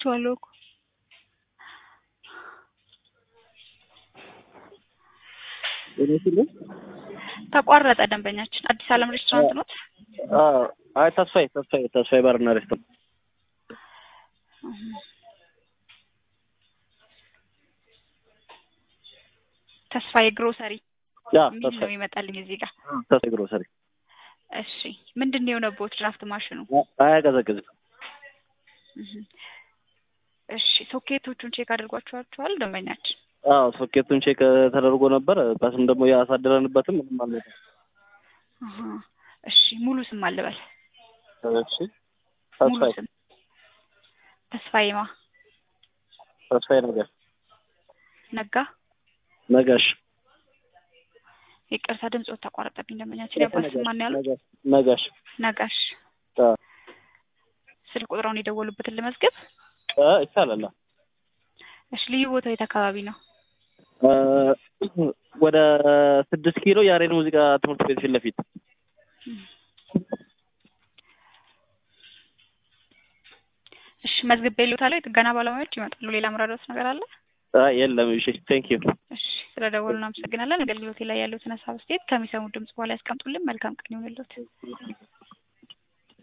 አግኝቼዋለሁ እኮ ተቋረጠ። ደንበኛችን አዲስ ዓለም ሬስቶራንት ኖት? አይ ተስፋዬ ተስፋዬ ተስፋዬ ባርና ሬስቶራንት ተስፋዬ ግሮሰሪ ያ የሚል ነው ተስፋዬ ይመጣልኝ እዚህ ጋር። ተስፋዬ ግሮሰሪ እሺ ምንድን ነው የሆነብዎት? ድራፍት ማሽኑ አያቀዘቅዝም። እህ። እሺ ሶኬቶቹን ቼክ አድርጓቸዋቸዋል ደንበኛችን? አዎ ሶኬቱን ቼክ ተደርጎ ነበር። በስም ደግሞ ያሳደረንበትም ምንም አልመጣም። አሃ። እሺ ሙሉ ስም አልበል እሺ ሙሉ ተስፋዬ ስም ተስፋዬማ ተስፋዬ ነገር ነጋ። ነጋሽ ይቅርታ ድምፅዎት ተቋረጠብኝ ደንበኛችን። ያባት ስም ማን ያሉት? ነጋሽ ነጋሽ ነጋሽ። አዎ ስልክ ቁጥራውን የደወሉበትን ልመዝግብ? እ ይቻላል። እሺ ልዩ ቦታው የት አካባቢ ነው? እ ወደ ስድስት ኪሎ ያሬድ ሙዚቃ ትምህርት ቤት ፊት ለፊት እሺ መዝግቤ ልዎታለሁ። የጥገና ባለሙያዎች ይመጣሉ። ሌላ ምራዶት ነገር አለ? አይ የለም። እሺ ቴንክ ዩ እሺ ስለ ደወሉ እናመሰግናለን። አገልግሎቴ ላይ ያሉትን ሀሳብ አስተያየት ከሚሰሙት ድምጽ በኋላ ያስቀምጡልን። መልካም ቀን ይሁንልዎት።